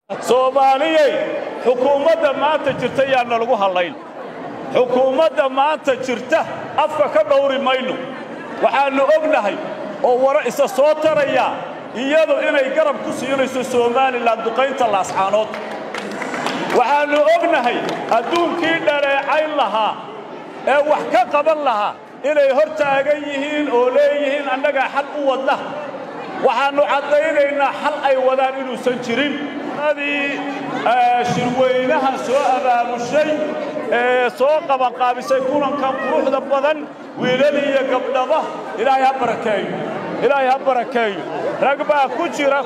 soomaaliyey xukuumadda maanta jirta yaanna lagu hallayn xukuumadda maanta jirta afka ka dhowri mayno waxaannu ognahay oo wara isa soo taraya iyadu inay garab ku siinayso somalilan duqaynta laascaanood waxaannu ognahay adduunkii dhaleecayn lahaa ee wax ka qaban lahaa inay hor taagan yihiin oo leeyihiin annagaa xal u wadna waxaannu caddaynaynaa xal ay wadaan inuusan jirin adii shirweynahan soo abaamushay ee soo qabanqaabisay kulankan quruxda badan wiilal iyo gabdhaba ilaahay ha barakeeyo ilaahay ha barakeeyo rag baa ku jira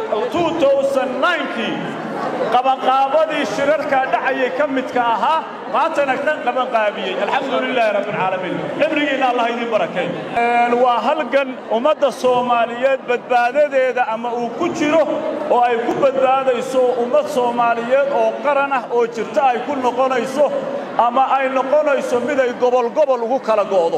kii qabanqaabadii shirarkaa dhacayay ka midka ahaa maantana ka qabanqaabiyey alxamdu lilaahi rabbialcaalamiin cibrigiinna allah idiin barakeeyo waa halgan ummadda soomaaliyeed badbaadadeeda ama uu ku jiro oo ay ku badbaadayso ummad soomaaliyeed oo qaran ah oo jirta ay ku noqonayso ama ay noqonayso mid ay gobolgobol ugu kala go'do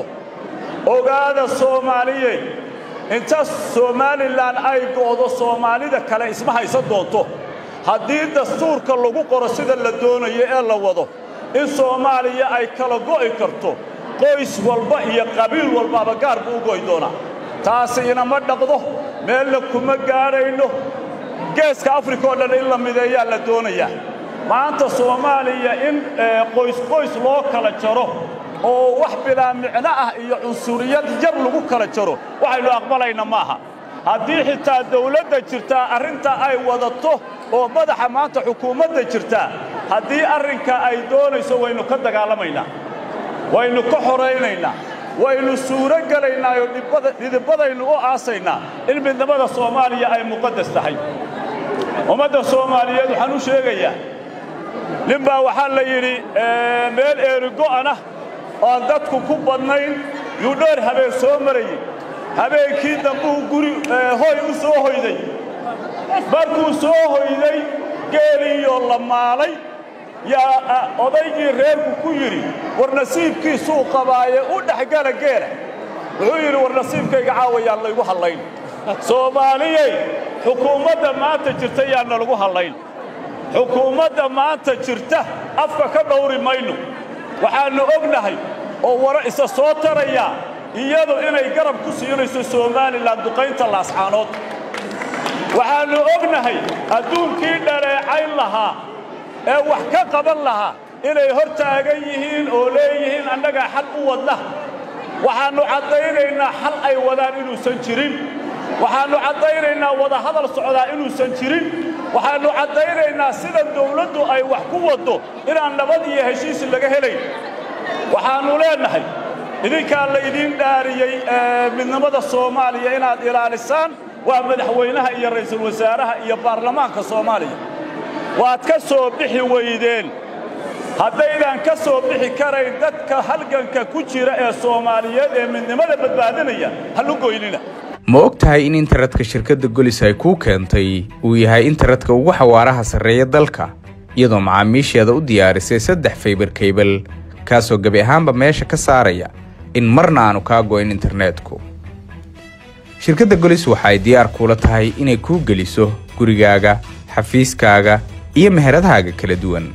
ogaada soomaaliyeed inta somalilan ay go'do soomaalida kale isma haysan doonto haddii dastuurka lagu qoro sida la doonayo ee la wado in soomaaliya ay kala go'i karto qoys walba iyo qabiil walbaaba gaar buu u go'i doonaa taasi inama dhaqdo meelna kuma gaadhayno geeska afrika oo dhan in la mideeyaa la doonayaa maanta soomaaliya in qoysqoys loo kala jaro oo wax bilaa micno ah iyo cunsuriyad yar lagu kala jaro waxaynu aqbalayna maaha haddii xitaa dawladda jirtaa arrintaa ay wadato oo madaxa maanta xukuumadda jirtaa haddii arrinka ay doonayso waynu ka dagaalamaynaa waynu ka xoraynaynaa waynu suuro gelaynaayoo dhidibadaynu u aasaynaa in midnimada soomaaliya ay muqaddas tahay ummadda soomaaliyeed waxaan u sheegayaa nin baa waxaa la yidhi meel eerigo'anah oan dadku ku badnayn yuu dheer habeen soo marayey habeenkii dambuu guri hoy u soo hoyday markuu soo hoyday geeliiyoo la maalay yaa odaygii reerku ku yidhi war nasiibkiisuu qabaaye u dhexgala geela wuxuu yidhi war nasiibkayga caawayaan laygu hallayn soomaaliyey xukuumadda maanta jirta yaanna lagu hallayn xukuumadda maanta jirta afka ka dhowri mayno waxaannu ognahay oo wara isa soo taraya iyadu inay garab ku siinayso somalilan duqaynta laascaanood waxaannu ognahay adduunkii dhaleecayn lahaa ee wax ka qaban lahaa inay hor taagan yihiin oo leeyihiin annagaa xal u wadna waxaannu caddaynaynaa xal ay wadaan inuusan jirin waxaannu caddaynaynaa wadahadal socdaa inuusan jirin waxaannu caddaynaynaa sida dawladdu ay wax ku waddo inaan nabad iyo heshiis laga helayn waxaannu leennahay idinkaa laydiin dhaariyey midnimada soomaaliya inaad ilaalisaan waa madaxweynaha iyo ra'iisul wasaaraha iyo baarlamaanka soomaaliya waad ka soo bixi weydeen haddaydan ka soo bixi karayn dadka halganka ku jira ee soomaaliyeed ee midnimada badbaadinaya hallu goynina ma og tahay in internetka shirkadda golis ay kuu keentay uu yahay internetka ugu xawaaraha sarreeya dalka iyadoo macaamiisheeda u diyaarisay saddex faybar kaybal kaasoo gebi ahaanba meesha ka saaraya in marna aanu kaa go'in internetku shirkadda golis waxa ay diyaar kuula tahay inay kuu geliso gurigaaga xafiiskaaga iyo meheradahaaga kala duwan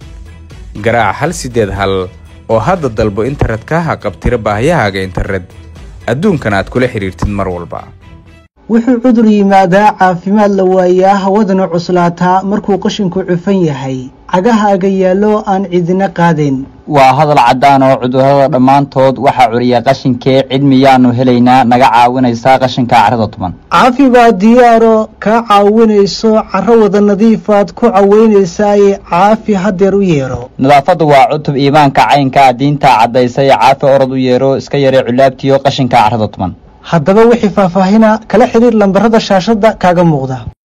garaac hal siddeed hal oo hadda dalbo internetka ha qabtira baahiyahaaga internet adduunkan aad kula xidhiirtid mar walba wuxuu cudur yimaadaa caafimaad la waayaa hawadana cuslaataa markuu qashinku cufan yahay cagahaaga yaallo aan cidina qaadayn waa hadal caddaan oo cudurrada dhammaantood waxaa curiya qashinkee cid miyaannu helaynaa naga caawinaysaa qashinka carrada tuban caafi baa diyaaro kaa caawinayso carro wada nadiifaad ku cawaynaysaay caafi haddeer u yeedho nadaafaddu waa cutub iimaanka caynkaa diintaa caddaysay caafi orod u yeedho iska yaree culaabtiyo qashinka carrada tuban haddaba wixii faahfaahina kala xidhiir lambarada shaashadda kaaga muuqda